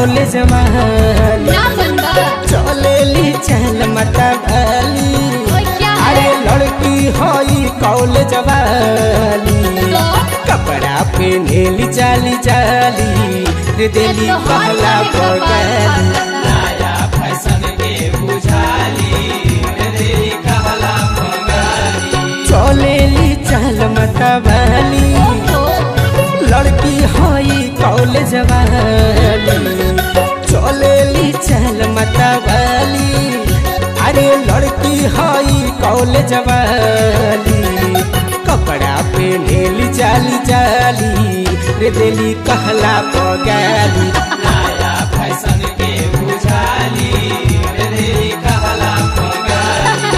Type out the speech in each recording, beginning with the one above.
college वाली ना बनबा चलेली चल मतवाली ओए क्या अरे है लड़की हई कॉलेज वाली तो कपड़ा पहनेली जाली जाली रे देली तो पहला हाथ में पगाली कपाल नया फैशन के बुझाली रे देली कहला पगाली चलेली चल मतवाली ओ लड़की हई कॉलेज वाली चलेली चल मतवाली अरे लड़की हई कॉलेज वाली कपड़ा पहनेली जाली जाली रे देली कहला पगाली नया फैशन के बुझाली रे देली कहला पगाली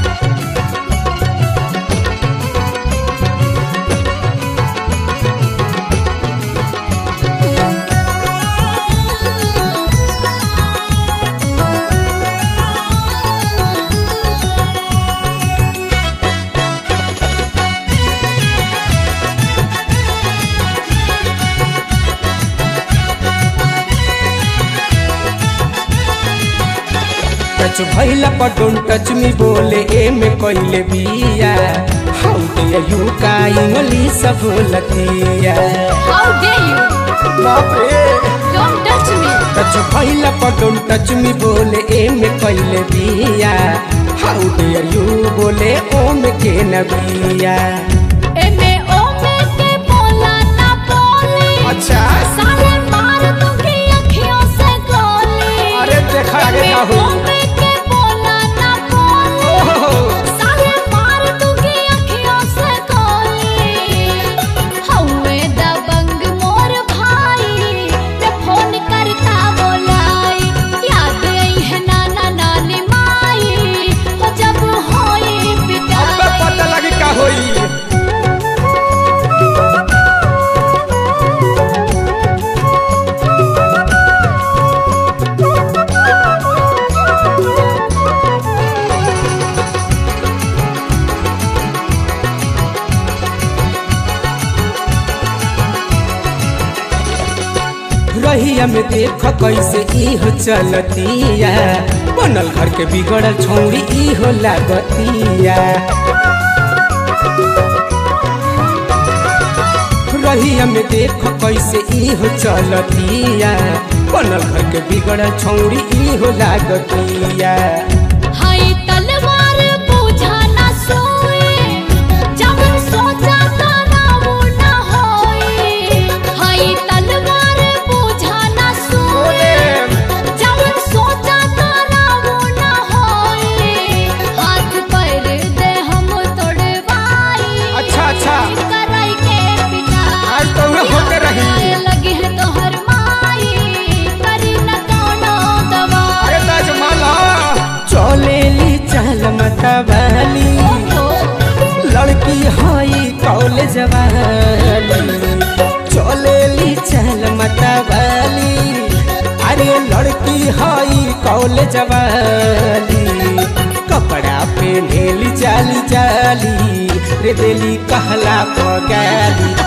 टच भैला पर डोंट टच मी बोले ए में कइले बिया हाउ डे यू का इंग्लिश बोलतिया हाउ डे यू बाप रे डोंट टच मी टच भैला पर डोंट टच मी बोले ए में कइले बिया हाउ डे यू बोले ओ में के नबिया एमे ओ में के बोला ना बोली अच्छा साले मार दूंगी अखियों से गोली अरे देखा आगे का हो एमे ओ में के बोला ना बोली ओहो, साले मार दूंगी अखियों से गोली हौवे दबंग मोर भाई रे फोन करता बोलाई याद आई है नाना नानी माई हो जब होई अब पिटाई पता लगी का होई रहिया में देख कैसे इहो चलतिया बनल घर के बिगड़ल छौड़ी इहो लागतिया रहिया में देख कैसे इहो चलतिया बनल घर के बिगड़ल छौड़ी इहो लागतिया हाय तलवार बूझा ना सोए जब सोचा ताना वो ना होए हाय तलवार बूझा ना सोए जब सोचा ताना वो ना होए हाथ पैर दे हम तोड़वाई अच्छा अच्छा कराई के पिटाई आज तो उहे होते रही आए लगी है तोहर माई करी न कोनो दवाई अरे ताजमहल चलेली चल मतवाली लड़की हई कॉलेज वाली चलेली चल मतवाली अरे लड़की हई कॉलेज वाली कपड़ा पहनेली जाली जाली रे देली कहला पगाली